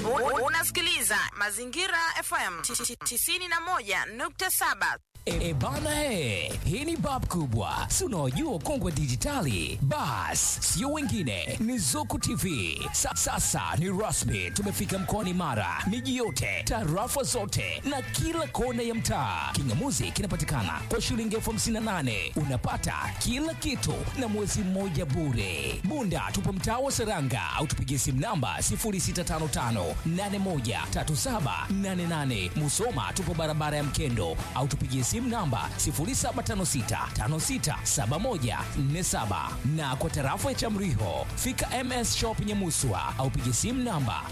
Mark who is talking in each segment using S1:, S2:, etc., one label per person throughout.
S1: U- Unasikiliza Mazingira FM 91.7.
S2: E, e bana he, hii ni bab kubwa, si unaojua kongwe dijitali. Bas, sio wengine, ni Zuku TV. Sa, sasa ni rasmi, tumefika mkoani Mara, miji yote, tarafa zote na kila kona ya mtaa. Kingamuzi kinapatikana kwa shilingi elfu hamsini na nane unapata kila kitu na mwezi mmoja bure. Bunda tupo mtaa wa Seranga au tupigie simu namba 0655813788. Musoma tupo barabara ya Mkendo au tupigie simu namba 0756567147 na kwa tarafa ya Chamriho fika MS Shop Nyamuswa au pigie simu namba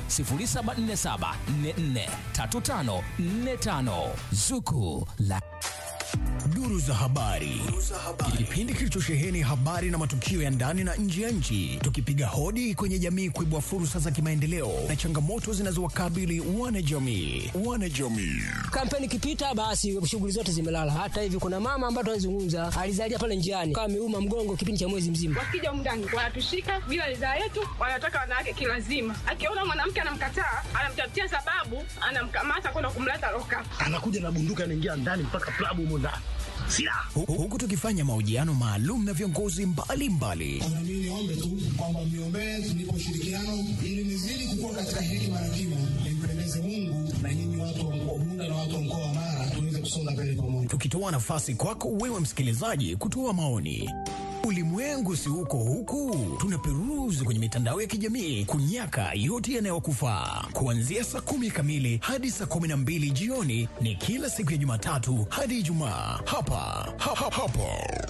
S2: 0747443545 Zuku la
S3: Duru za habari. Kipindi kilichosheheni habari na matukio ya ndani na nje ya nchi, tukipiga hodi kwenye jamii kuibua fursa za kimaendeleo na changamoto zinazowakabili wanajamii. Wanajamii.
S4: Kampeni ikipita basi shughuli zote zimelala. Hata hivi kuna mama ambaye tunazungumza alizalia pale njiani kama ameuma mgongo kipindi cha mwezi mzima.
S5: wakija mndani wanatushika bila ridhaa yetu, wanataka wanawake kilazima. Akiona mwanamke anamkataa, anamtafutia sababu, anamkamata kwenda kumleta loka.
S6: anakuja na bunduki anaingia ndani mpaka klabu humo ndani silaha
S3: Hu- Huku tukifanya mahojiano maalum na viongozi mbalimbali
S7: Na mimi niombe tu kwamba mniombee tunipe ushirikiano ili nizidi kukua katika hekima na kimo, nimpendeze Mungu na nyinyi watu wa mkoa Bunda na watu wa mkoa wa Mara tuweze kusonga mbele pamoja.
S3: tukitoa nafasi kwako wewe msikilizaji kutoa maoni. Ulimwengu si huko huku, tunaperuzi kwenye mitandao ya kijamii kunyaka yote yanayokufaa. Kuanzia saa kumi kamili hadi saa kumi na mbili jioni ni kila siku ya Jumatatu hadi Ijumaa hapa ha, ha, hapo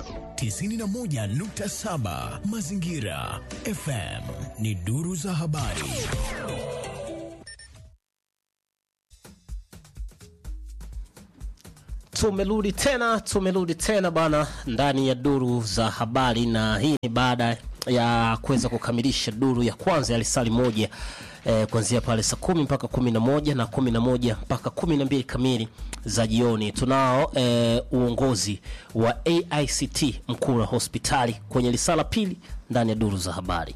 S3: 91.7 Mazingira FM ni duru za habari.
S8: Tumerudi tena, tumerudi tena bana ndani ya duru za habari, na hii ni baada ya kuweza kukamilisha duru ya kwanza ya lisali moja eh, kuanzia pale saa kumi mpaka kumi na moja na kumi na moja mpaka kumi na mbili kamili za jioni. Tunao eh, uongozi wa AICT Mkura hospitali kwenye lisala pili ndani ya duru za habari.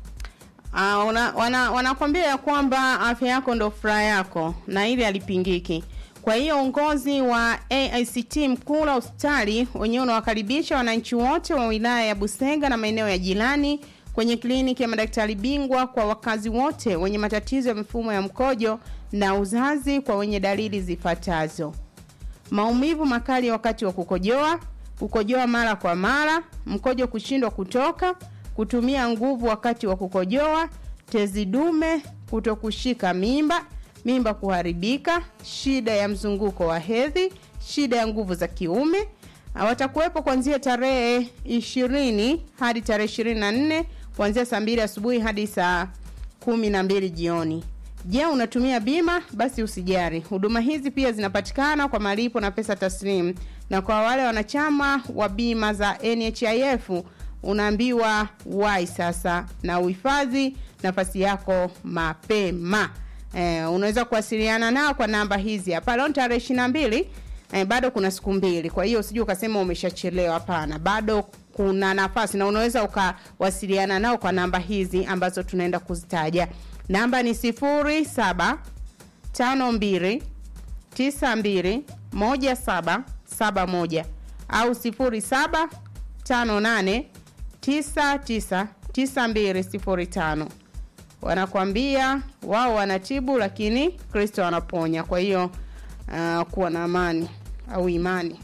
S9: Uh, wana, wana, wanakwambia ya kwamba afya yako ndo furaha yako na ili alipingiki. Kwa hiyo uongozi wa AICT Mkula hospitali wenyewe unawakaribisha wananchi wote wa wilaya ya Busega na maeneo ya jirani kwenye kliniki ya madaktari bingwa kwa wakazi wote wenye matatizo ya mifumo ya mkojo na uzazi kwa wenye dalili zifuatazo: maumivu makali wakati wa kukojoa, kukojoa mara kwa mara, mkojo kushindwa kutoka, kutumia nguvu wakati wa kukojoa, tezi dume, kutokushika mimba, mimba kuharibika, shida ya mzunguko wa hedhi, shida ya nguvu za kiume. Ah, Watakuwepo kuanzia tarehe ishirini hadi tarehe ishirini na nne kuanzia saa mbili asubuhi hadi saa kumi na mbili jioni. Je, unatumia bima? Basi usijari. Huduma hizi pia zinapatikana kwa malipo na pesa taslimu, na kwa wale wanachama wa bima za NHIF unaambiwa wai sasa na uhifadhi nafasi yako mapema. Eh, unaweza kuwasiliana nao kwa namba hizi hapa. Leo ni tarehe ishirini na mbili eh, bado kuna siku mbili, kwa hiyo usije ukasema umeshachelewa. Hapana, bado kuna nafasi na unaweza ukawasiliana nao kwa namba hizi ambazo tunaenda kuzitaja. Namba ni sifuri saba tano mbili tisa mbili moja saba saba moja au sifuri saba tano nane tisa tisa tisa mbili sifuri tano wanakwambia wao wanatibu lakini kristo anaponya kwa hiyo uh, kuwa na amani au imani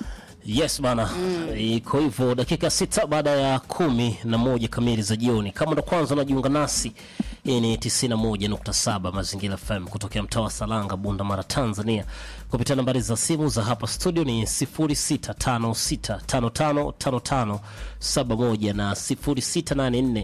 S8: Yes bana, iko hivyo. Dakika sita baada ya kumi na moja kamili za jioni. Kama ndo kwanza unajiunga nasi, hii ni 91.7 Mazingira FM kutokea mtaa wa Salanga, Bunda Mara, Tanzania, kupitia nambari za simu za hapa studio ni 0656555571 na 0684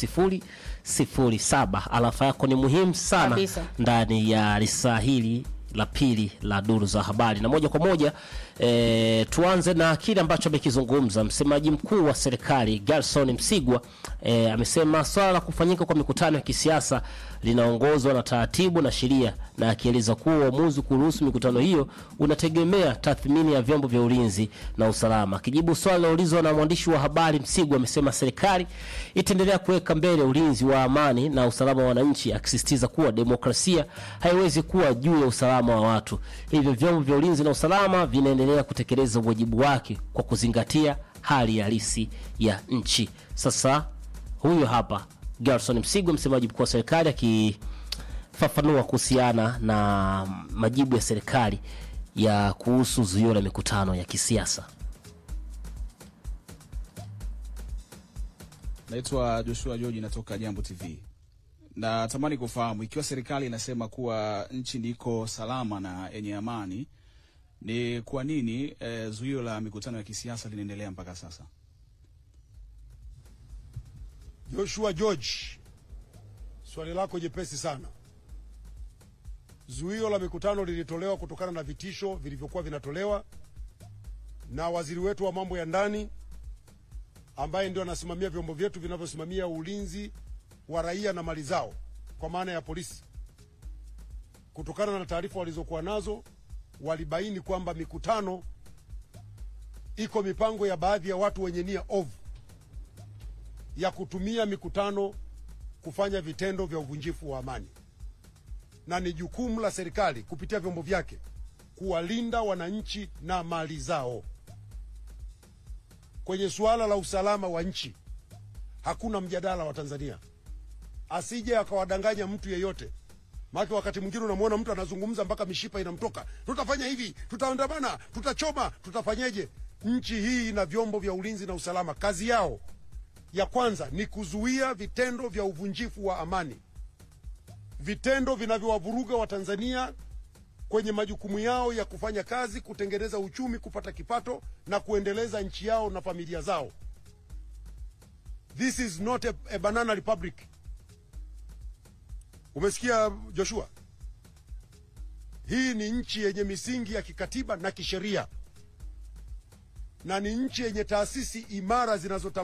S8: 600007. Alafa yako ni muhimu sana
S9: Kabisa.
S8: ndani ya lisaa hili la pili la duru za habari na moja kwa moja e, tuanze na kile ambacho amekizungumza msemaji mkuu wa serikali Gerson Msigwa e, amesema swala la kufanyika kwa mikutano ya kisiasa linaongozwa na taratibu na sheria na akieleza kuwa uamuzi kuruhusu mikutano hiyo unategemea tathmini ya vyombo vya ulinzi na usalama. Akijibu swali liloulizwa na mwandishi wa habari, Msigwa amesema serikali itaendelea kuweka mbele ulinzi wa amani na usalama wa wananchi, akisisitiza kuwa demokrasia haiwezi kuwa juu ya usalama wa watu. Hivyo vyombo vya ulinzi na usalama vinaendelea kutekeleza wajibu wake kwa kuzingatia hali halisi ya nchi. Sasa huyo hapa Gerson Msigwa, msemaji mkuu wa serikali akifafanua kuhusiana na majibu ya serikali ya kuhusu zuio la mikutano ya kisiasa.
S10: Naitwa Joshua George, natoka Jambo TV. Natamani kufahamu ikiwa serikali inasema kuwa nchi ndiko salama na yenye amani, ni kwa nini eh, zuio la mikutano ya kisiasa linaendelea mpaka sasa?
S11: Joshua George, swali lako jepesi sana. Zuio la mikutano lilitolewa kutokana na vitisho vilivyokuwa vinatolewa na waziri wetu wa mambo ya ndani ambaye ndio anasimamia vyombo vyetu vinavyosimamia ulinzi wa raia na mali zao kwa maana ya polisi. Kutokana na taarifa walizokuwa nazo, walibaini kwamba mikutano iko mipango ya baadhi ya watu wenye nia ovu ya kutumia mikutano kufanya vitendo vya uvunjifu wa amani, na ni jukumu la serikali kupitia vyombo vyake kuwalinda wananchi na mali zao. Kwenye suala la usalama wa nchi hakuna mjadala wa Tanzania, asije akawadanganya mtu yeyote. Maana wakati mwingine unamwona mtu anazungumza mpaka mishipa inamtoka, tutafanya hivi, tutaandamana, tutachoma, tutafanyeje? Nchi hii ina vyombo vya ulinzi na usalama, kazi yao ya kwanza ni kuzuia vitendo vya uvunjifu wa amani, vitendo vinavyowavuruga Watanzania kwenye majukumu yao ya kufanya kazi, kutengeneza uchumi, kupata kipato na kuendeleza nchi yao na familia zao. This is not a, a banana republic. Umesikia Joshua? Hii ni nchi yenye misingi ya kikatiba na kisheria na ni nchi yenye taasisi imara zinazotambua